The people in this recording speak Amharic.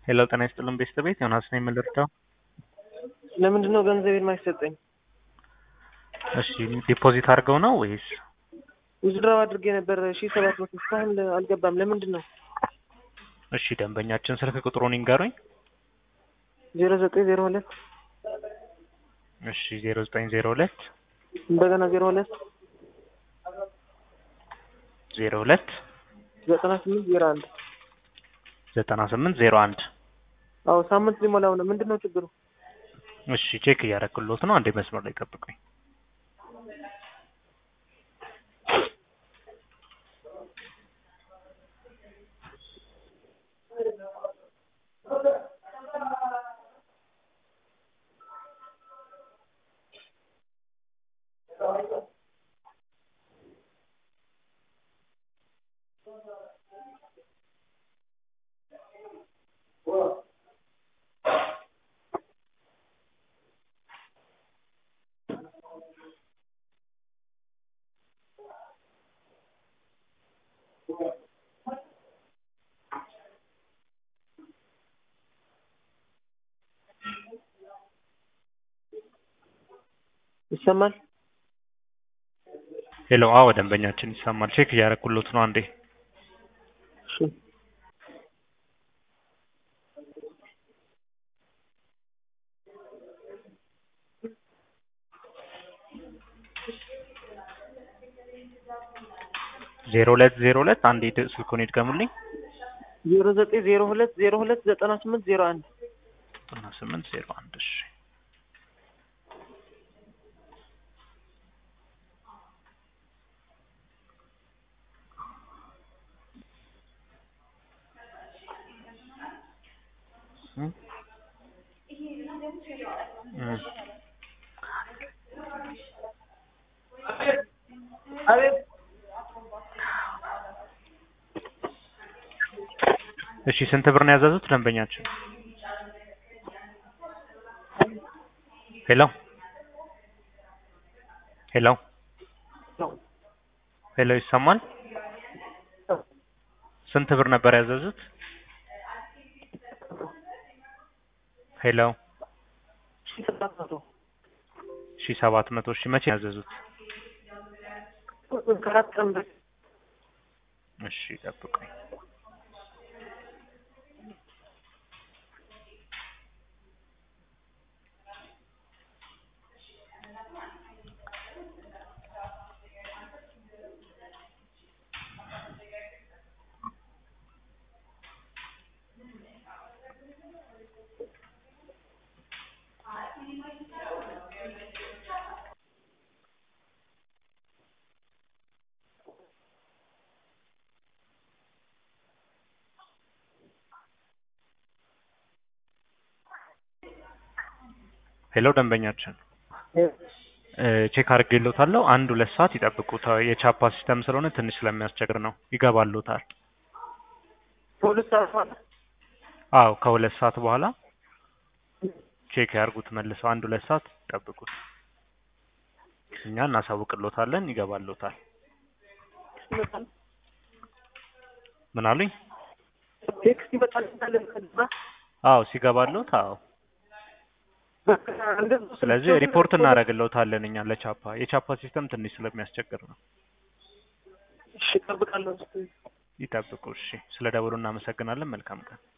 ሄሎ ጤና ይስጥልን ቤተሰቤት ዮናስ ነኝ የምልርዳው ለምንድን ነው ገንዘቤን ማይሰጠኝ? እሺ ዲፖዚት አድርገው ነው ወይስ ውዝድራው አድርጌ ነበር ሺ ሰባት መቶ እስካሁን አልገባም። ለምንድን ነው? እሺ ደንበኛችን ስልክ ቁጥሩን ይንገሩኝ ዜሮ ዘጠኝ ዜሮ ሁለት እሺ ዜሮ ዘጠኝ ዜሮ ሁለት እንደገና ዜሮ ሁለት ዜሮ ሁለት ዘጠና ስምንት ዜሮ አንድ ዘጠና ስምንት ዜሮ አንድ አዎ ሳምንት ሊሞላው ነው። ምንድን ነው ችግሩ? እሺ ቼክ እያደረግኩሎት ነው። አንዴ መስመር ላይ ጠብቁኝ። ይሰማል? ሄሎ አዎ ደንበኛችን ይሰማል። ቼክ እያደረግኩሎት ነው። አንዴ እሺ ዜሮ ሁለት ዜሮ ሁለት አንዴ ድ- ስልኩን ይድገሙልኝ። ዜሮ ዘጠኝ ዜሮ ሁለት ዜሮ ሁለት ዘጠና ስምንት ዜሮ አንድ ዘጠና ስምንት ዜሮ አንድ እሺ እም? እም። አቤት እሺ ስንት ብር ነው ያዘዙት ደንበኛችን? ሄሎ ሄሎ ሄሎ ይሰማል? ስንት ብር ነበር ያዘዙት? ሄሎ ሺ ሰባት መቶ ሺ ሰባት መቶ ሺ መቼ ነው ያዘዙት? ከአራት ቀን በፊት እሺ ጠብቁኝ። ሄሎ ደንበኛችን እ ቼክ አድርጌሎታለሁ። አንድ ሁለት ሰዓት ይጠብቁት። የቻፓ ሲስተም ስለሆነ ትንሽ ስለሚያስቸግር ነው። ይገባሎታል። ፖሊስ አልፏል። አዎ ከሁለት ሰዓት በኋላ ቼክ ያርጉት መልሰው። አንድ ሁለት ሰዓት ይጠብቁት። እኛ እናሳውቅሎታለን። ይገባሎታል። ይመጣል ምን አሉኝ? ቴክስት ይመጣል እንዳለ ከዛ አዎ ሲገባሎት፣ አዎ በቃ እንደዛ ስለዚህ ሪፖርት እናደርግሎታለን እኛ ለቻፓ። የቻፓ ሲስተም ትንሽ ስለሚያስቸግር ነው። እሺ እጠብቃለሁ። ይጠብቁ። እሺ ስለ ደውሉ እናመሰግናለን። መልካም ቀን